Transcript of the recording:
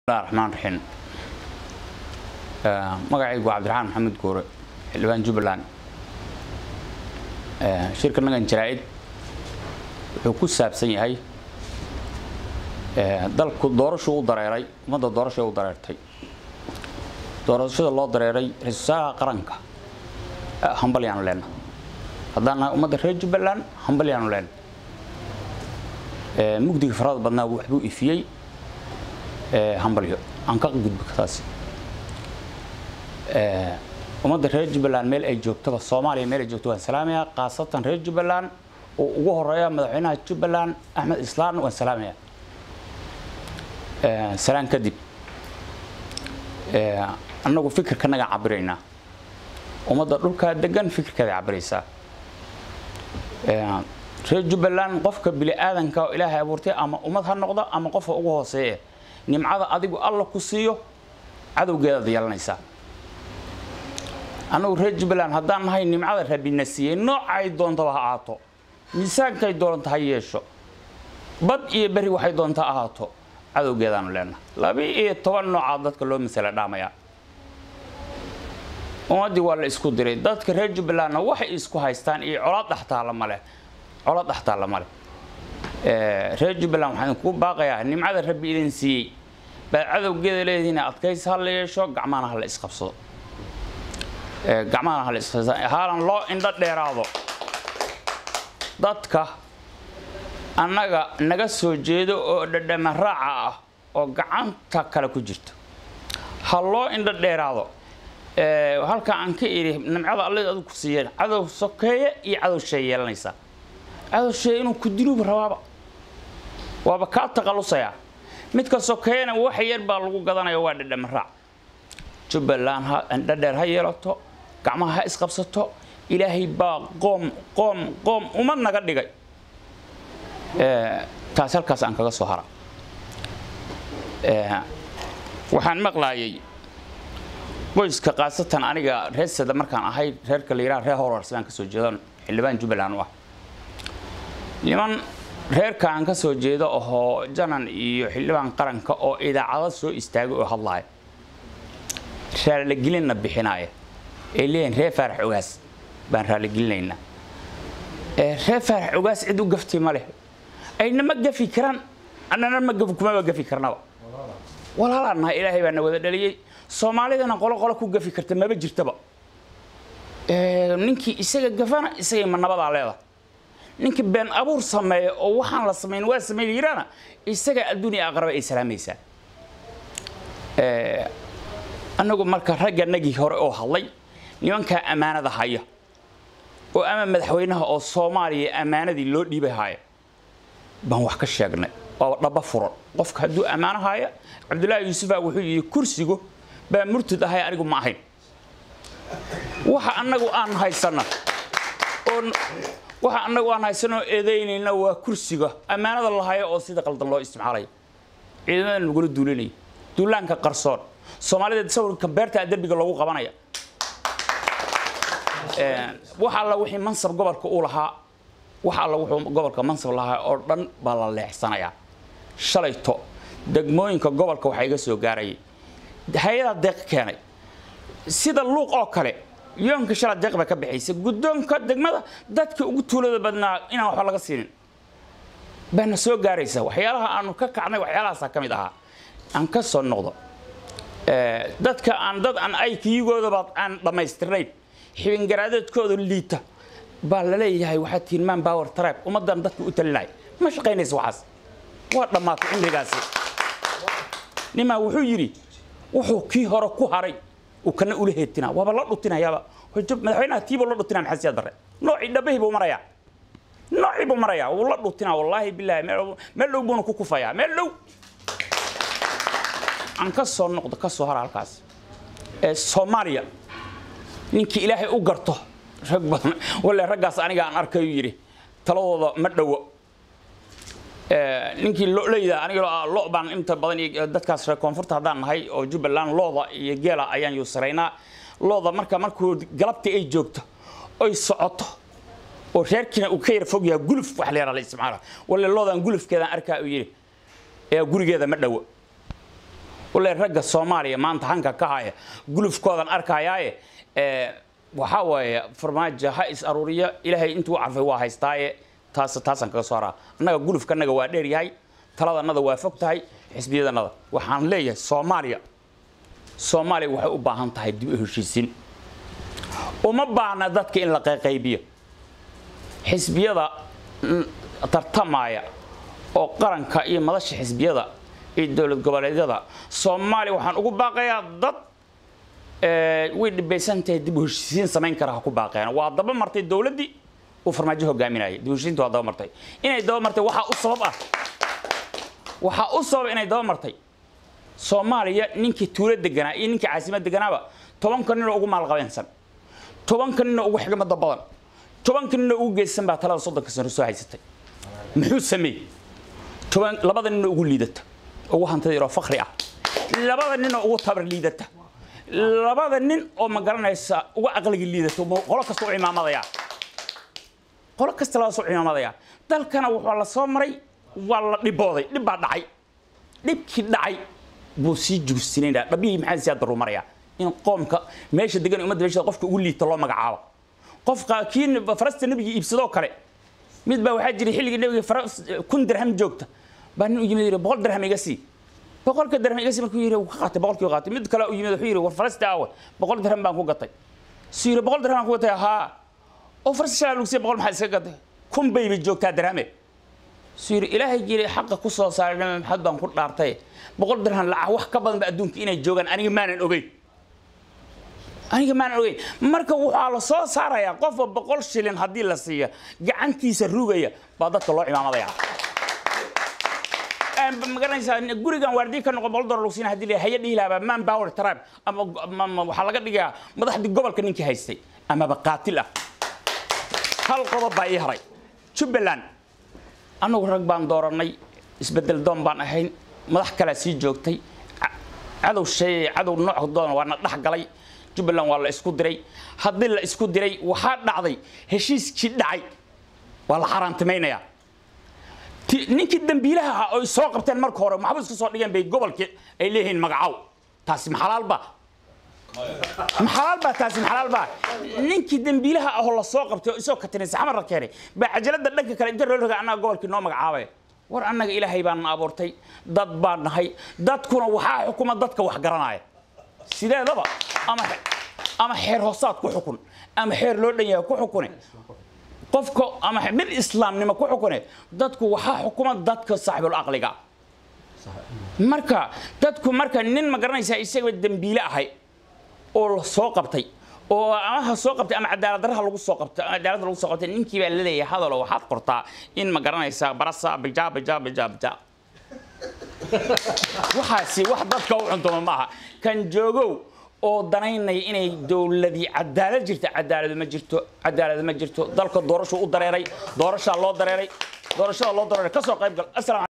bismillahi raxmaan raxiim magacaygu waa cabdiraxmaan maxamed guure xildhibaan jubbaland shirka nagan jaraa-id wuxuu ku saabsan yahay dalku doorashuu u dareeray ummadda doorashay u dareertay doorashada loo dareeray ra-isul wasaaraha qaranka hambalyaanu leenna haddaan nahay ummadda reer jubbaland hambalyaanu leenna mugdiga farada badnaa waxbuu ifiyey hambalyo aan ka gudbi taasi ummadda reer jubbaland meel ay joogtaba soomaaliya meel ay joogto waan salaamayaa khaasatan reer jubbaland oo ugu horeeya madaxweynaha jubbaland axmed islaan waan salaamayaa salaan kadib annagu fikirkanagaan cabiraynaa ummadda dhulkaa degan fikirkeeday cabiraysaa reer jubbaland qofka bini aadanka oo ilaahay abuurtay ama ummad ha noqdo ama qofka ugu hooseeye nimcada adigu alla ku siiyo cadowgeedaad yeelanaysaa annagu reer jubbaland haddaan nahay nimcada rabina siiyey noocay doontaba ha ahaato miisaankay doonta ha yeesho bad iyo beri waxay doonta ahaato cadowgeedaanu leenahay laba iyo toban noocaa dadka loo masala dhaamayaa ummaddii waa la isku diray dadka reer jubbalandna waxay isku haystaan iyo colaad dhextaalla male colaad dhextaalla male reer jubbaland waxaan ku baaqayaa nimcada rabbi idin siiyey baad cadowgeeda leedihiin adkaysi ha la yeesho gacmahana ha la isqabsado gacmahana ha la isqabsado haalan loo indho dheeraado dadka annaga naga soo jeedo oo dhadhama raaca ah oo gacanta kale ku jirto ha loo indho dheeraado halka aan ka idhi nimcada alle adu ku siiyeen cadow sokeeye iyo cadow shee yeelanaysaa cadow shee inuu ku diluuba rabaaba waaba kaa taqalusayaa midka sokeeyana wax yar baa lagu gadanaya waa dhadhama raac jubbaland ha indhadheer ha yeelato gacmaha ha isqabsato ilaahay baa qoom qoom qoom umad naga dhigay taas halkaas aan kaga soo hara waxaan maqlaayay qoyska khaasatan aniga reersada markaan ahay reerka la yidhaha reer horars baan ka soo jeedan xildhibaan jubbaland u ah niman reerka aan ka soo jeedo ahoo janan iyo xildhibaan qaranka oo idaacado soo istaagay oo hadlaaya raaligelinna bixinaaya ay leeyihin reer faarax ogaas baan raaligelinaynaa reer faarax ogaas cid u gafti ma leh ayna ma gafi karaan annana ma kumaba gafi karnaba walaalaan nahay ilaahay baa na wada dhaliyey soomaalidana qolo qolo ku gafi karta maba jirtaba ninkii isaga gafana isagay ma nabadaa leedahay ninkii been abuur sameeya oo waxaan la samayn waa sameyn yiraana isaga adduunya aqraba ay salaamaysaa annagu marka ragga nagii hore oo hadlay nimankaa ammaanada haya oo ama madaxweynaha oo soomaaliya ammaanadii loo dhiibay haya baan wax ka sheegnay waa dhaba furan qofka hadduu ammaano haya cabdullaahi yuusufa wuxuu yidhi kursigu baa murtud ahay anigu ma ahayn waxa annagu aan haysana oo waxa annagu aan haysanoo eedaynayna waa kursiga ammaanada lahaya oo sida qaldan loo isticmaalaya ciidamada nagula duulinaya duulaanka qarsoon soomaalida sawirka beerta derbiga lagu qabanaya wax alla wixii mansab gobolka uu lahaa wax alla wuxuu gobolka mansab lahaa oo dhan baa la leexsanayaa shalayto degmooyinka gobolka waxaa iga soo gaarayay hay-adaa deeq keenay sida luuq oo kale yoonka shala deeq ba ka bixaysa guddoonka degmada dadka ugu tuulada badnaa inaan waxba laga siinin baana soo gaaraysa waxyaalaha aanu ka kacnay waxyaalahaasaa ka mid ahaa aan ka soo noqdo dadka aan dad aan aykiyigoodaba aan dhammaystirnayn xibingaraadeedkooda liita baa la leeyahay waxaad tihiin man power tribe ummaddan dadka u talinaya ma shaqaynaysa waxaas waa dhammaatay cimrigaasi nimaa wuxuu yidhi wuxuu kii hore ku haray uu kana ula heetinaa waaba la dhutinayaaba madaxweynaha tiibuu la dhutinaa maxaa siyaa darre noocii dhabbahii buu marayaa noocii buu marayaa wuu la dhutinaa wallaahi bilaahi meel dhow buuna ku kufayaa meel dhow aan ka soo noqdo ka soo hara halkaas ee soomaaliya ninkii ilaahay u garto rag badan walle raggaas aniga aan arkayu yidhi taladooda ma dhowo ninkii loleyda aniga lo baan inta badan iyo dadkaas reer koonfurta haddaan nahay oo jubbaland looda iyo geela ayaan yuusaraynaa looda marka markuu galabtii ay joogto oy socoto oo reerkiina uu ka yara fog yahay guluf wax la yara la isticmaala walle loodan gulufkeedaan arkaa uu yidhi ee gurigeeda ma dhowo ule ragga soomaaliya maanta hanka ka haya gulufkoodan arkayaaye waxaa waaye farmaajo ha is aruuriya ilaahay intuu carfay waa haystaaye taas taasaan kaga soo haraa annaga gulufkanaga waa dheer yahay taladanada waa fog tahay xisbiyadanada waxaan leeyahay soomaaliya soomaaliya waxay u baahan tahay dib u heshiisiin uma baahna dadka in la qayqaybiyo xisbiyada tartamaya oo qaranka iyo madasha xisbiyada iyo dowlad goboleedyada soomaaliya waxaan ugu baaqayaa dad way dhibaysan tahay dib u heshiisiin samayn kara ha ku baaqeen waa daba martay dowladdii uu farmaajo hogaaminayay dib u heshiisiinta waa daba martay inay daba martay waxaa u sabab ah waxaa u sabab inay daba martay soomaaliya ninkii tuulo deganaa iyo ninkii caasimad deganaaba tobanka ninoo ugu maalqabeensan tobanka ninoo ugu xigmada badan tobanka ninoo ugu geesan baa talada soddonka sano soo haysatay muxuu sameeyey toban labada ninoo ugu liidata ugu hantida yaroo fakri ah labada ninoo ugu tabar liidata labada nin oo ma garanaysa uga aqliga liidato qolo kasta u imaamadaya qolo kasta laga soo imaamadaya dalkana wuxuu la soo maray waa la dhibooday dhib baa dhacay dhibkii dhacay buu sii jugsinaynaa dhabihii maxaa siyaa daru maraya in qoomka meesha degan ummadda meesha qofka ugu liita loo magacaabo qofka kii farasta nebiga iibsadoo kale mid baa waxaa jiray xilligii nebiga kun dirham joogta baa nin u yimid yidhi boqol dirham iga sii boqolka dirham iga sii markuu yidhi ka qaatay boqolkii qaatay mid kale u yimid wuxuu yidhi war farasta aawe boqol dirham baan ku gatay suu yidhi boqol dirham baan ku gatay haa oo farasta shalaa lugsiya boqol maxaa iska gatay kun bayba joogtaa dirhame suu yidhi ilaahay jiri xaqa ku soo saaray nabi maxamed baan ku dhaartay boqol dirham lacag wax ka badan ba adduunka inay joogaan aniga maanan ogeyn aniga maanan ogeyn marka waxaa la soo saarayaa qofba boqol shilin haddii la siiya gacantiisa rugaya baa dadka loo imaamadaya magaranaysaa gurigan waardiye ka noqon boqol dolar lagu siina hadii la haya dhihi lahaa man power tribe ama waxaa laga dhigayaa madaxdii gobolka ninkii haystay amaba qaatil ah hal qodob baa ii haray jubbaland annagu rag baan dooranay isbedel doon baan ahayn madax kalea sii joogtay cadow sheey cadow nooc doon waa na dhex galay jubbaland waa la isku diray haddii la isku diray waxaa dhacday heshiiskii dhacay waa la xaaraantimaynayaa ninkii dambiilaha ahaa oy soo qabteen marka hore maxbus ka soo dhigeen bay gobolkii ay leeyihiin magacaw taasi maxalaalba maxalaalba taasi maxalaalba ninkii dambiilaha ahoo la soo qabtay oo isoo katinaysa xamar la keenay baa cajalada dhanka kale inta loo roga annaga gobolkii noo magacaabay war annaga ilaahay baan abuurtay dad baan nahay dadkuna waxaa xukuma dadka wax garanaya sideedaba ama ama xeer hoosaad ku xukun ama xeer loo dhan yahay ku xukune qofka ama mid islaamnimo ku xukune dadku waxaa xukuma dadka saaxibul aqliga marka dadku marka nin ma garanaysaa isagaba dembiile ahay oo la soo qabtay oo ama ha soo qabtay ama cadaalad darraha lagu soo qabtay cadaalad lagu soo qabtay ninkii baa la leeyahay hadalo waxaad qortaa in ma garanaysaa barasa bija bija bija bija waxaasi wax dadka u cuntuma maaha kan joogow oo danaynaya inay dowladii cadaalad jirta cadaalad ma jirto cadaalad ma jirto dalka doorashu u dareeray doorashaa loo dareeray doorashada loo dareeray ka soo qayb gal